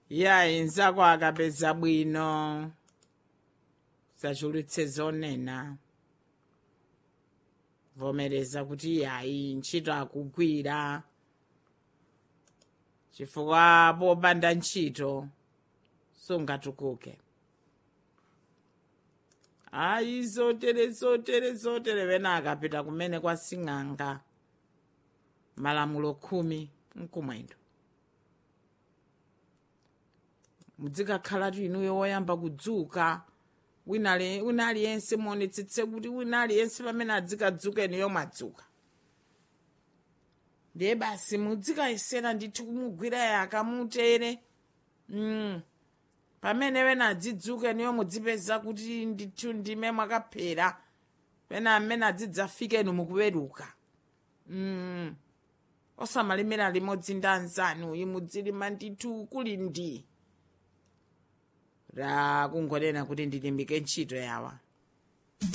yayi nzako akapeza bwino sachulutse zonena vomereza kuti yayi ntchito akugwira chifukwa popanda ntchito sungatukuke ayi zotere zotere zotere wena akapita kumene kwa sing'anga malamulo khumi mkumwendo mudzikakhalatu inuyo woyamba kudzuka wina li- wina aliyense muonetsetse kuti wina aliyense pamene adzikadzuka inuyo mwadzuka ndiye basi mudzikayesera ndithu kumugwira yaka mutere mm. pamene wena adzidzuka inuyo mudzipeza kuti ndithu ndime mwakaphera pena amene adzidzafika inu mukuweruka mm. osamalimira limodzi ndi anzanu imudzilima ndithu kuli ndi ra kungonena kuti ndilimbike ntchito yawa